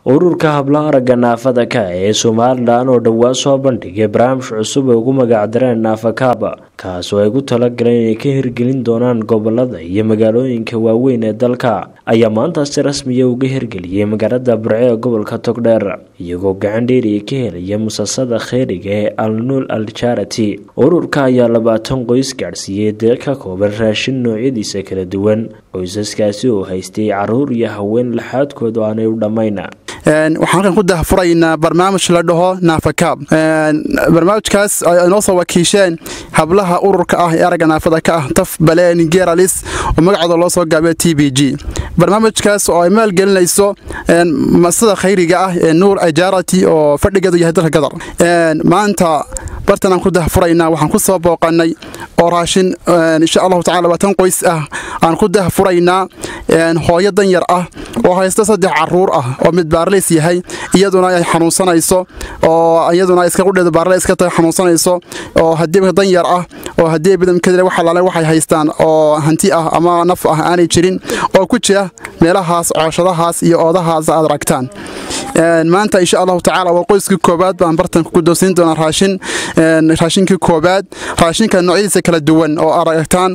ururka habla aragga naafada ka ee somalilan oo dhowaa soo bandhigay barnaamij cusub ay ugu magacdareen naafakaaba kaasoo ay gu talagaleen inay ka hirgelin doonaan gobolada iyo magaalooyinka waaweyn ee dalka ayaa maanta si rasmiya uga hirgeliyay magaalada burce ee gobolka togdheer iyagoo gacan dheeriya ka helaya musasada kheyriga ee alnuul al jarati ururka ayaa labaatan qoys gaadhsiiyey deeq ka kooban raashin noocyadiisa kala duwan qoysaskaasi oo haystay caruur iyo haween laxaadkooda oo aanay u dhammayn waxaan halkan ku dahfuraynaa barnaamij la dhaho naafakaab barnaamijkaas ay inoo soo wakiisheen hablaha ururka ah ee aragga naafada ka ah taf baleen geralis oo magacooda loo soo gaabiyo t b g barnaamijkaas oo ay maalgelinayso masada khayriga ah ee nuur ajarati oo fadhigeedu yahay dalka gadar maanta bartan aan ku dahfuraynaa waxaan ku soo booqanay oo raashin insha allahu tacala labaatan qoys ah aan ku dahfuraynaa hooyo danyar ah oo haysta saddex caruur ah oo mid baarleys yahay iyaduna ay xanuunsanayso oo iyaduna iska qudheeda baarle iska tahay xanuunsanayso oo haddii danyar ah oo haddii bidamkadile wax alaale waxay haystaan oo hanti ah ama naf ah aanay jirin oo ku jira meelahaas cooshadahaas iyo oodahaas aad aragtaan maanta insha allahu tacala waa qoyskii koobaad baan bartan ku guddoonsiin doonaa raashin raashinkii koobaad raashinka noocyadiisa kala duwan oo aragtaan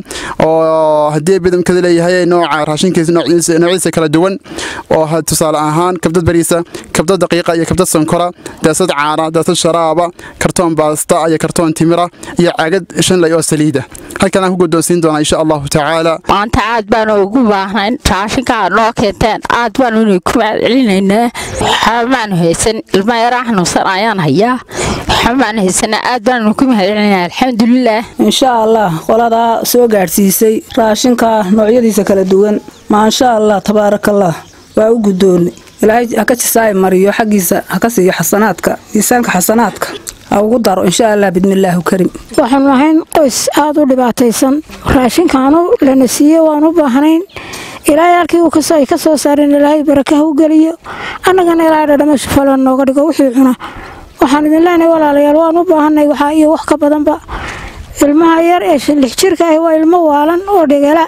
oo haddii bidamkada leeyahay nooca raashinkiisa noocyadiisa kala duwan oo tusaale ahaan kabdad bariisa kabdad daqiiqa iyo kabdad sonkora daasad caana daasad sharaaba kartoon baasta iyo kartoon timira iyo caagad shanlay oo saliida halkan aan ku guddoonsiin doonaa insha allahu tacaala maanta aad baanu ugu baahnayn raashinka aad noo keenteen aad baanu inay ku celinaynaa xamaanu haysan ilma yaraa xanuunsan ayaan hayaa xamaanu haysana aad baanu ku mahadcelinaa alxamdulilaah insha allah qoladaa soo gaadhsiisay raashinka noocyadiisa kala duwan maasha allah tabaarakallah waa u guddoonnay ilaahay haka jisaay mariyo xaggiisa haka siiyo xasanaadka miisaanka xasanaadka ha ugu daro insha allah bidmillaahu karim waxaanu ahayn qoys aada u dhibaataysan raashinkaanu lana siiye waan u baahnayn ilaahay halkii uu ay ka soo saareen ilaahay barakaha u geliyo annagana ilaahay dhadhamashu falo nooga dhigo wixii cuna waxaan idin leenahay walaalayaal waan u baahanay waxaa iyo wax ka badanba ilmaha yar ee lix jirka ah waa ilmo waalan oo dhegala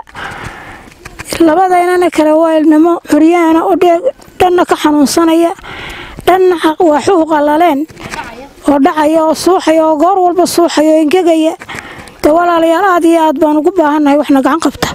labadaynana kale waa ilnimo curyaana oo dhanna ka xanuunsanaya dhanna waaxuhu qallaleen oo dhacaya oo suuxaya oo goor walba suuxaya oo engegaya de walaalayaal aad iyo aad baan ugu baahannahay waxna gacan qabta